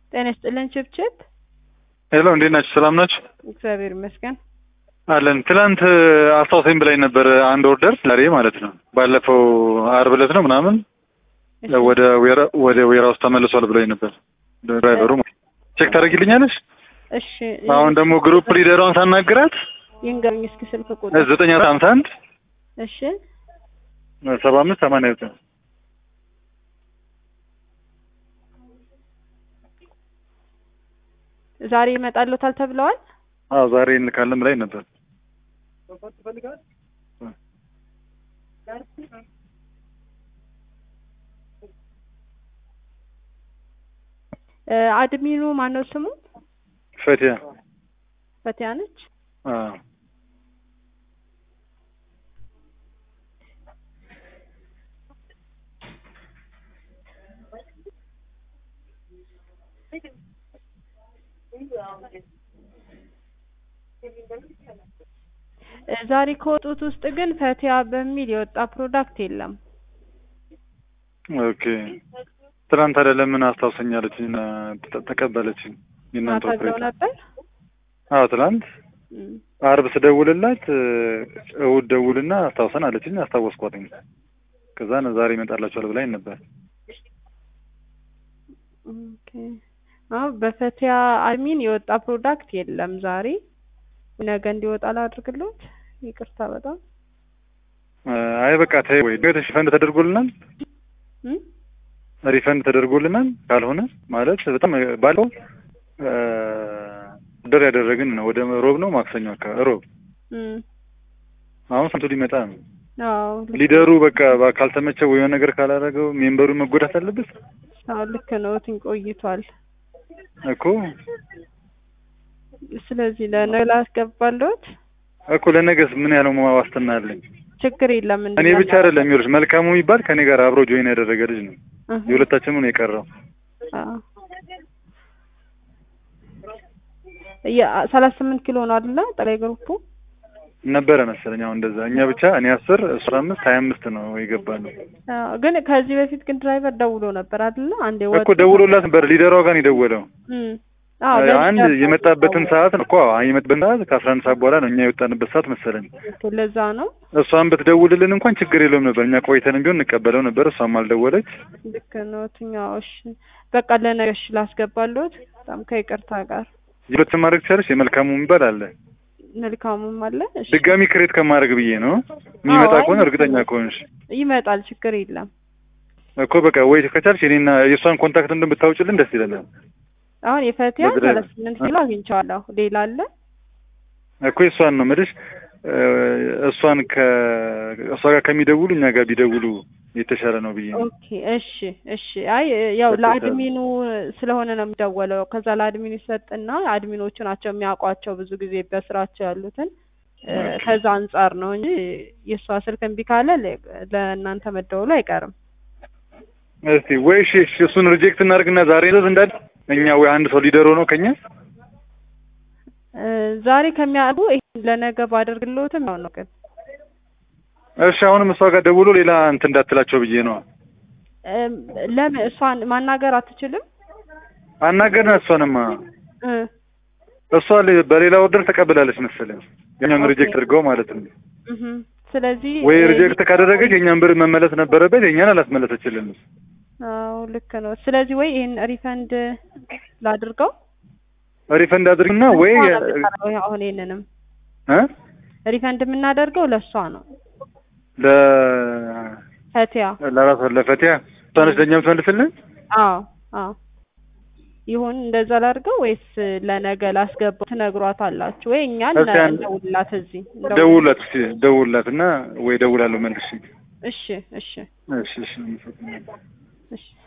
ጤና ይስጥልን ችብችብ። ሄሎ እንዴት ናችሁ? ሰላም ናችሁ? እግዚአብሔር ይመስገን። አለን። ትላንት አስታውሰኝ ብላኝ ነበር አንድ ኦርደር ዛሬ ማለት ነው። ባለፈው አርብ ዕለት ነው ምናምን እሺ፣ ወደ ዌራ ወደ ዌራ ውስጥ ተመልሷል ብላኝ ነበር ድራይቨሩ። ቼክ ታደርጊልኛለሽ? እሺ አሁን ደግሞ ግሩፕ ሊደሯን ሳናግራት ይንገሩኝ እስኪ ስልክ ቁጥር። ዘጠኝ ሀምሳ አንድ እሺ ሰባ አምስት ሰማንያ ዘጠኝ ዛሬ ይመጣሉታል ተብለዋል። አዎ ዛሬ እንልካለን ብላኝ ነበር። እ አድሚኑ ማነው ስሙ? ፈቲያ ፈቲያ ነች። አዎ እ ዛሬ ከወጡት ውስጥ ግን ፈቲያ በሚል የወጣ ፕሮዳክት የለም። ኦኬ። ትናንት ታዲያ ለምን አስታውሰኛለችኝ እና ተ- ተቀበለችኝ የእናንተ ተብለው ኦፕሬተር? ነበር። አዎ ትናንት እም፣ አርብ ስደውልላት እ፣ እሑድ ደውልና አስታውሰን አለችኝ። አስታወስኳትኝ። ከዛ ነው ዛሬ ይመጣላችኋል ብላኝ ነበር። ኦኬ። አዎ በፈቲያ አድሚን የወጣ ፕሮዳክት የለም ዛሬ። ነገ እንዲወጣ ላድርግሎት። ይቅርታ በጣም እ፣ አይ በቃ ተይ ወይ ሪፈንድ ተደርጎልናል እም? ሪፈንድ ተደርጎልናል። ካልሆነ ማለት በጣም ባለው እ፣ ደር ያደረግን ነው። ወደ ሮብ ነው ማክሰኞ አካባቢ ሮብ። እም፣ አሁን ስንቱ ሊመጣ ነው? አዎ ልክ- ሊደሩ በቃ ባ- ካልተመቸው ወይ የሆነ ነገር ካላደረገው ሜምበሩ መጎዳት አለበት አዎ ልክ ነው። ትኝ ቆይቷል። እኮ ስለዚህ ለነገ ላስገባለሁት። እኮ ለነገስ ምን ያለው ዋስትና አለኝ? ችግር የለም። እኔ ብቻ አይደለም ይኸውልሽ፣ መልካሙ የሚባል ከኔ ጋር አብሮ ጆይን ያደረገ ልጅ ነው። እህ፣ የሁለታችንም ነው የቀረው። አዎ ሰላሳ ስምንት ኪሎ ነው አይደለ? ጠቅላይ ግሩፑ ነበረ መሰለኝ አሁን እንደዛ። እኛ ብቻ እኔ አስር እሱ አምስት ሀያ አምስት ነው የገባ ነው አዎ፣ ግን ከዚህ በፊት ግን ድራይቨር ደውሎ ነበር አይደለ? አንዴ ወጡ እኮ ደውሎላት ነበር። ሊደሯ ጋር ነው የደወለው። እም፣ አዎ ለሊደር አንድ የመጣበትን ሰዓት ነው እኮ አዎ፣ የመጣበትን ሰዓት ከአስራ አንድ ሰዓት በኋላ ነው እኛ የወጣንበት ሰዓት መሰለኝ። ኦኬ፣ ለዛ ነው። እሷን ብትደውልልን እንኳን ችግር የለውም ነበር። እኛ ቆይተንም ቢሆን እንቀበለው ነበር። እሷም አልደወለች። ልክ ነው። ትኛው እሺ፣ በቃ ለነገ እሺ ላስገባለሁት። በጣም ከይቅርታ ጋር ሁለትም ማድረግ ትችላለች። የመልካሙ የሚባል አለ መልካሙም አለ። እሺ ድጋሚ ክሬት ከማድረግ ብዬ ነው የሚመጣ አዎ፣ ከሆነ አይ፣ እርግጠኛ ከሆንሽ ይመጣል፣ ችግር የለም። እኮ በቃ ወይ ከቻልሽ እኔና የእሷን ኮንታክት እንደምታውጭልን ደስ ይለናል። አሁን የፈቲያ በድራይቨር- ሰላሳ ስምንት ኪሎ አግኝቼዋለሁ። ሌላ አለ? እኮ የእሷን ነው የምልሽ እ፣ እሷን ከእሷ ጋር ከሚደውሉ እኛ ጋር ቢደውሉ የተሻለ ነው ብዬ ነው። ኦኬ እሺ እሺ። አይ ያው በተቻለ- ለአድሚኑ ስለሆነ ነው የሚደወለው። ከዛ ለአድሚኑ ይሰጥና አድሚኖቹ ናቸው የሚያውቋቸው ብዙ ጊዜ በስራቸው ያሉትን እ፣ ኦኬ። ከዛ አንጻር ነው እንጂ የእሷ ስልክ እምቢ ካለ ለ- ለእናንተ መደወሉ አይቀርም። እስቲ ወይ እሺ እሺ፣ እሱን ሪጀክት እናድርግና ዛሬ ዘዝ እንዳል እኛ ወይ አንድ ሰው ሊደሮ ነው ከኛ እ፣ ዛሬ ከሚያዱ ይሄን ለነገ ባደርግልዎትም ያው ነው ግን እሺ፣ አሁንም እሷ ጋር ደውሎ ሌላ እንትን እንዳትላቸው ብዬ ነው። እም፣ ለምን እሷን ማናገር አትችልም? አናገርና እሷንማ እ፣ እሷ ሌ- በሌላ ኦርደር ተቀብላለች መሰለኝ የኛውን ኦኬ። ሪጀክት አድርገው ማለት ነው። እህ፣ ስለዚህ ወይ እ፣ ሪጀክት ካደረገች የኛን ብር መመለስ ነበረበት፣ የኛን አላስመለሰችልንም። አዎ ልክ ነው። ስለዚህ ወይ ይሄን ሪፈንድ ላድርገው ሪፈንድ አድርግና ወይ ለእሷ ነው የምታደርገው። አሁን ይሄንንም እ ሪፈንድ የምናደርገው ለእሷ ነው። ለ ፈቲያ ለራሷ ለፈቲያ እሷ ነች ለእኛ የምትመልስልን። አዎ አዎ ይሁን እንደዛ ላድርገው ወይስ ለነገ ላስገባው ትነግሯት አላችሁ ወይ? እኛ እስኪ አንድ- እንደውልላት እዚህ እንደውል- ደውላት እስኪ ደውላት እና ወይ ደውላለሁ መልሽ። እሺ እሺ እሺ እሺ እሺ